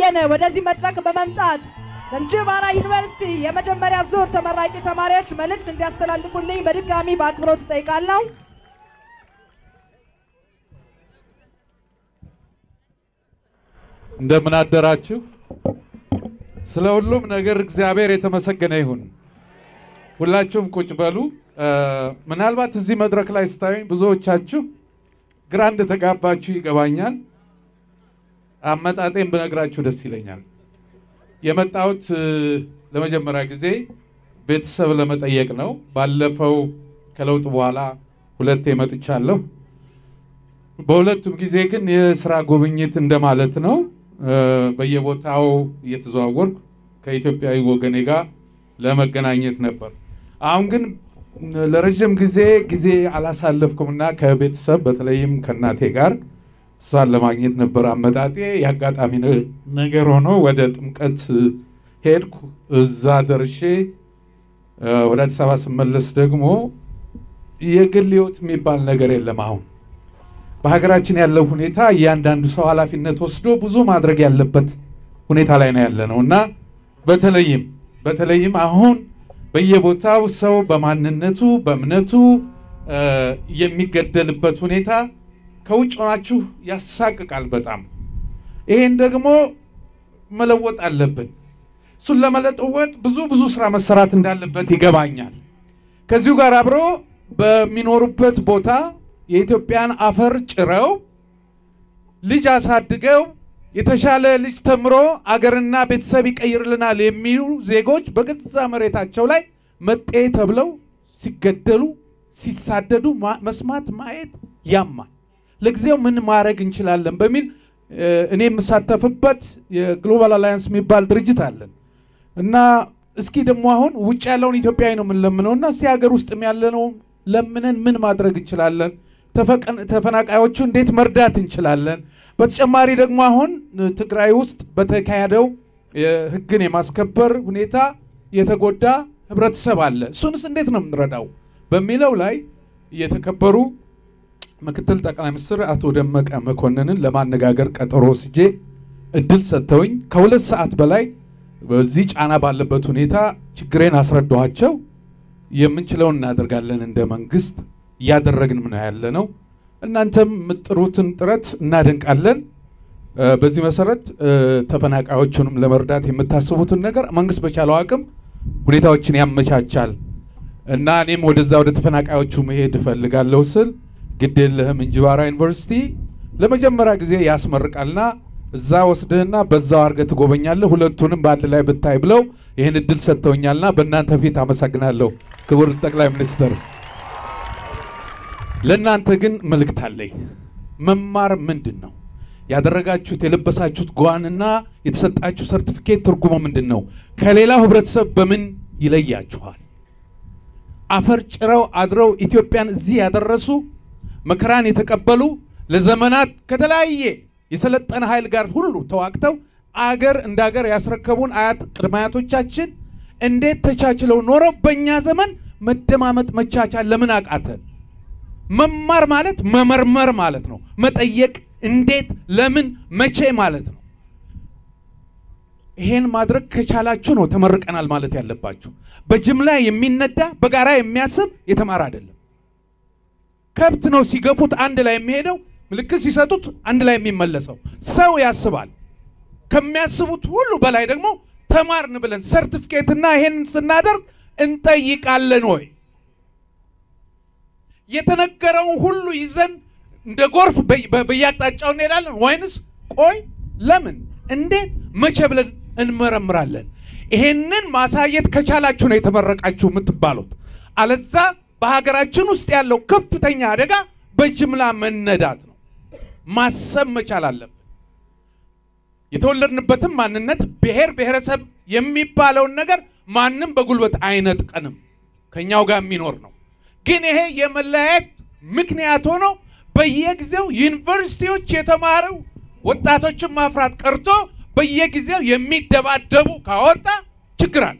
በየነ ወደዚህ መድረክ በመምጣት ለእንጅባራ ዩኒቨርሲቲ የመጀመሪያ ዙር ተመራቂ ተማሪዎች መልእክት እንዲያስተላልፉልኝ በድጋሚ በአክብሮት እጠይቃለሁ። እንደምን አደራችሁ። ስለ ሁሉም ነገር እግዚአብሔር የተመሰገነ ይሁን። ሁላችሁም ቁጭ በሉ። እ፣ ምናልባት እዚህ መድረክ ላይ ስታዩኝ ብዙዎቻችሁ ግራ እንደተጋባችሁ ይገባኛል። አመጣጤን ብነግራችሁ ደስ ይለኛል። የመጣሁት እ፣ ለመጀመሪያ ጊዜ ቤተሰብ ለመጠየቅ ነው። ባለፈው ከለውጥ በኋላ ሁለቴ መጥቻለሁ። በሁለቱም ጊዜ ግን የስራ ጉብኝት እንደማለት ነው። እ፣ በየቦታው እየተዘዋወርኩ ከኢትዮጵያዊ ወገኔ ጋር ለመገናኘት ነበር። አሁን ግን ለረዥም ጊዜ ጊዜ አላሳለፍኩምና ከቤተሰብ በተለይም ከእናቴ ጋር እሷን ለማግኘት ነበር አመጣጤ። የአጋጣሚ ነ- ነገር ሆኖ ወደ ጥምቀት ሄድኩ። እዛ ደርሼ እ፣ ወደ አዲስ አበባ ስመለስ ደግሞ የግል ህይወት የሚባል ነገር የለም አሁን በሀገራችን ያለው ሁኔታ እያንዳንዱ ሰው ኃላፊነት ወስዶ ብዙ ማድረግ ያለበት ሁኔታ ላይ ነው ያለ ነው እና በተለይም በተለይም አሁን በየቦታው ሰው በማንነቱ በእምነቱ እ፣ የሚገደልበት ሁኔታ ከውጭ ሆናችሁ ያሳቅቃል በጣም። ይሄን ደግሞ መለወጥ አለብን። እሱን ለመለወጥ ብዙ ብዙ ስራ መሰራት እንዳለበት ይገባኛል። ከዚሁ ጋር አብሮ በሚኖሩበት ቦታ የኢትዮጵያን አፈር ጭረው ልጅ አሳድገው የተሻለ ልጅ ተምሮ አገርና ቤተሰብ ይቀይርልናል የሚሉ ዜጎች በገዛ መሬታቸው ላይ መጤ ተብለው ሲገደሉ ሲሳደዱ ማ- መስማት ማየት ያማል። ለጊዜው ምን ማድረግ እንችላለን በሚል እ፣ እኔ የምሳተፍበት የግሎባል አላያንስ የሚባል ድርጅት አለን እና እስኪ ደግሞ አሁን ውጭ ያለውን ኢትዮጵያዊ ነው የምንለምነው እና እስኪ ሀገር ውስጥም ያለነው ለምነን ምን ማድረግ እንችላለን? ተፈቀን- ተፈናቃዮቹ እንዴት መርዳት እንችላለን? በተጨማሪ ደግሞ አሁን እ፣ ትግራይ ውስጥ በተካሄደው የሕግን የማስከበር ሁኔታ የተጎዳ ህብረተሰብ አለ። እሱንስ እንዴት ነው የምንረዳው በሚለው ላይ የተከበሩ ምክትል ጠቅላይ ሚኒስትር አቶ ደመቀ መኮንንን ለማነጋገር ቀጠሮ ወስጄ እድል ሰጥተውኝ ከሁለት ሰዓት በላይ በዚህ ጫና ባለበት ሁኔታ ችግሬን አስረዳኋቸው። የምንችለውን እናደርጋለን እንደ መንግስት እያደረግን ነው ያለ ነው። እናንተም የምጥሩትን ጥረት እናደንቃለን። እ፣ በዚህ መሰረት እ፣ ተፈናቃዮቹንም ለመርዳት የምታስቡትን ነገር መንግስት በቻለው አቅም ሁኔታዎችን ያመቻቻል እና እኔም ወደዛ ወደ ተፈናቃዮቹ መሄድ እፈልጋለሁ ስል ግድ የለህም እንጅባራ ዩኒቨርሲቲ ለመጀመሪያ ጊዜ ያስመርቃልና እዛ ወስድህና በዛው አድርገህ ትጎበኛለህ፣ ሁለቱንም በአንድ ላይ ብታይ ብለው ይህን እድል ሰጥተውኛልና በእናንተ ፊት አመሰግናለሁ ክቡር ጠቅላይ ሚኒስትር። ለእናንተ ግን መልእክት አለኝ። መማር ምንድን ነው? ያደረጋችሁት የለበሳችሁት ጓንና የተሰጣችሁ ሰርቲፊኬት ትርጉሙ ምንድን ነው? ከሌላው ህብረተሰብ በምን ይለያችኋል? አፈር ጭረው አድረው ኢትዮጵያን እዚህ ያደረሱ መከራን የተቀበሉ ለዘመናት ከተለያየ የሰለጠነ ኃይል ጋር ሁሉ ተዋግተው አገር እንደ አገር ያስረከቡን አያት ቅድመ አያቶቻችን እንዴት ተቻችለው ኖረው በእኛ ዘመን መደማመጥ መቻቻል ለምን አቃተን? መማር ማለት መመርመር ማለት ነው። መጠየቅ እንዴት፣ ለምን፣ መቼ ማለት ነው። ይሄን ማድረግ ከቻላችሁ ነው ተመርቀናል ማለት ያለባችሁ። በጅምላ የሚነዳ በጋራ የሚያስብ የተማረ አይደለም። ከብት ነው ሲገፉት አንድ ላይ የሚሄደው፣ ምልክት ሲሰጡት አንድ ላይ የሚመለሰው። ሰው ያስባል። ከሚያስቡት ሁሉ በላይ ደግሞ ተማርን ብለን ሰርቲፊኬትና ይሄንን ስናደርግ እንጠይቃለን ወይ የተነገረውን ሁሉ ይዘን እንደ ጎርፍ በ- በ- በየአቅጣጫው እንሄዳለን ወይንስ ቆይ ለምን እንዴት መቼ ብለን እንመረምራለን? ይሄንን ማሳየት ከቻላችሁ ነው የተመረቃችሁ የምትባሉት። አለዛ በሀገራችን ውስጥ ያለው ከፍተኛ አደጋ በጅምላ መነዳት ነው። ማሰብ መቻል አለብን። የተወለድንበትም ማንነት ብሔር ብሔረሰብ የሚባለውን ነገር ማንም በጉልበት አይነጥቀንም፣ ከኛው ጋር የሚኖር ነው። ግን ይሄ የመለያየት ምክንያት ሆኖ በየጊዜው ዩኒቨርሲቲዎች የተማሩ ወጣቶችን ማፍራት ቀርቶ በየጊዜው የሚደባደቡ ካወጣ ችግር አለ።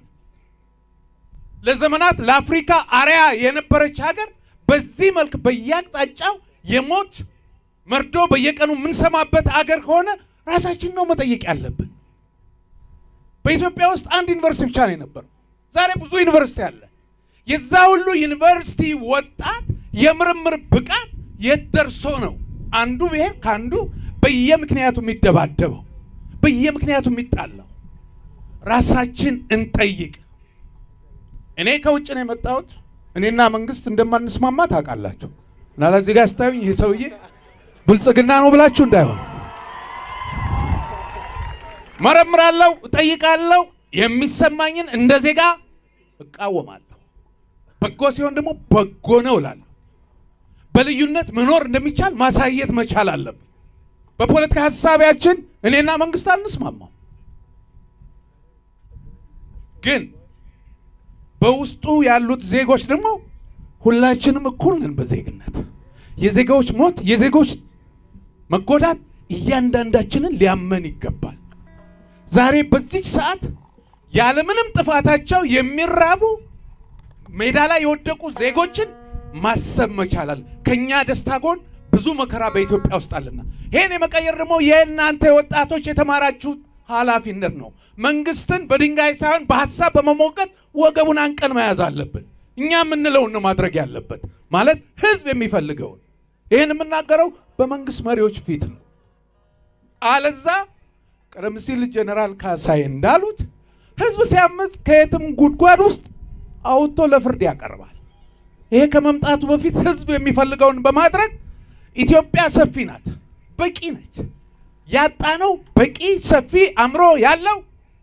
ለዘመናት ለአፍሪካ አርያ የነበረች ሀገር በዚህ መልክ በየአቅጣጫው የሞት መርዶ በየቀኑ የምንሰማበት አገር ከሆነ ራሳችን ነው መጠየቅ ያለብን። በኢትዮጵያ ውስጥ አንድ ዩኒቨርሲቲ ብቻ ነው የነበረው። ዛሬ ብዙ ዩኒቨርሲቲ አለ። የዛ ሁሉ ዩኒቨርሲቲ ወጣት የምርምር ብቃት የት ደርሶ ነው አንዱ ብሔር ከአንዱ በየምክንያቱ የሚደባደበው በየምክንያቱ የሚጣላው? ራሳችን እንጠይቅ። እኔ ከውጭ ነው የመጣሁት። እኔና መንግስት እንደማንስማማ ታውቃላችሁ። እና ለዚህ ጋር ስታዩኝ ይሄ ሰውዬ ብልጽግና ነው ብላችሁ እንዳይሆን መረምራለሁ፣ እጠይቃለሁ፣ የሚሰማኝን እንደ ዜጋ እቃወማለሁ። በጎ ሲሆን ደግሞ በጎ ነው እላለሁ። በልዩነት መኖር እንደሚቻል ማሳየት መቻል አለብን። በፖለቲካ ሀሳቢያችን እኔና መንግስት አንስማማም፣ ግን በውስጡ ያሉት ዜጎች ደግሞ ሁላችንም እኩል ነን በዜግነት። የዜጋዎች ሞት፣ የዜጎች መጎዳት እያንዳንዳችንን ሊያመን ይገባል። ዛሬ በዚች ሰዓት ያለምንም ጥፋታቸው የሚራቡ ሜዳ ላይ የወደቁ ዜጎችን ማሰብ መቻላል። ከኛ ደስታ ጎን ብዙ መከራ በኢትዮጵያ ውስጥ አለና ይሄን የመቀየር ደግሞ የእናንተ ወጣቶች የተማራችሁት ኃላፊነት ነው። መንግስትን በድንጋይ ሳይሆን በሀሳብ በመሞገት ወገቡን አንቀን መያዝ አለብን። እኛ የምንለውን ነው ማድረግ ያለበት፣ ማለት ህዝብ የሚፈልገውን። ይህን የምናገረው በመንግስት መሪዎች ፊት ነው። አለዛ ቀደም ሲል ጀኔራል ካሳይ እንዳሉት ህዝብ ሲያመፅ ከየትም ጉድጓድ ውስጥ አውጥቶ ለፍርድ ያቀርባል። ይሄ ከመምጣቱ በፊት ህዝብ የሚፈልገውን በማድረግ ኢትዮጵያ ሰፊ ናት፣ በቂ ነች። ያጣነው በቂ ሰፊ አእምሮ ያለው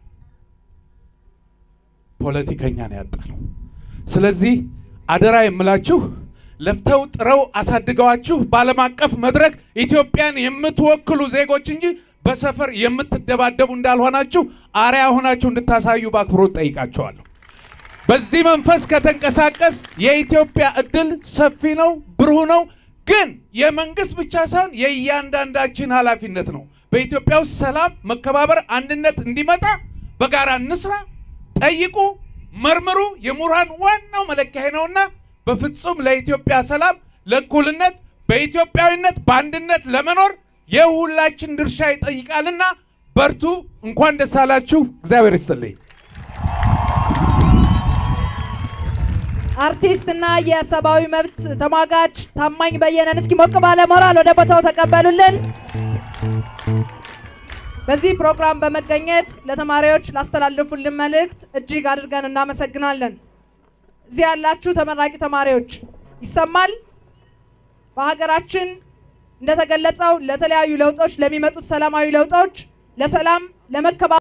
ፖለቲከኛ ነው ያጣነው። ስለዚህ አደራ የምላችሁ ለፍተው ጥረው አሳድገዋችሁ በዓለም አቀፍ መድረክ ኢትዮጵያን የምትወክሉ ዜጎች እንጂ በሰፈር የምትደባደቡ እንዳልሆናችሁ አርያ ሆናችሁ እንድታሳዩ በአክብሮት ጠይቃቸዋለሁ። በዚህ መንፈስ ከተንቀሳቀስ የኢትዮጵያ እድል ሰፊ ነው፣ ብሩህ ነው። ግን የመንግስት ብቻ ሳይሆን የእያንዳንዳችን ኃላፊነት ነው። በኢትዮጵያ ውስጥ ሰላም፣ መከባበር፣ አንድነት እንዲመጣ በጋራ እንስራ። ጠይቁ፣ መርምሩ። የምሁራን ዋናው መለኪያ ነውና በፍጹም ለኢትዮጵያ ሰላም፣ ለእኩልነት፣ በኢትዮጵያዊነት በአንድነት ለመኖር የሁላችን ድርሻ ይጠይቃልና በርቱ። እንኳን ደስ አላችሁ። እግዚአብሔር ይስጥልኝ። አርቲስት እና የሰብአዊ መብት ተሟጋች ታማኝ በየነን እስኪ ሞቅ ባለ ሞራል ወደ ቦታው ተቀበሉልን። በዚህ ፕሮግራም በመገኘት ለተማሪዎች ላስተላለፉልን መልእክት እጅግ አድርገን እናመሰግናለን። እዚህ ያላችሁ ተመራቂ ተማሪዎች ይሰማል። በሀገራችን እንደተገለጸው ለተለያዩ ለውጦች ለሚመጡት ሰላማዊ ለውጦች ለሰላም ለመከባ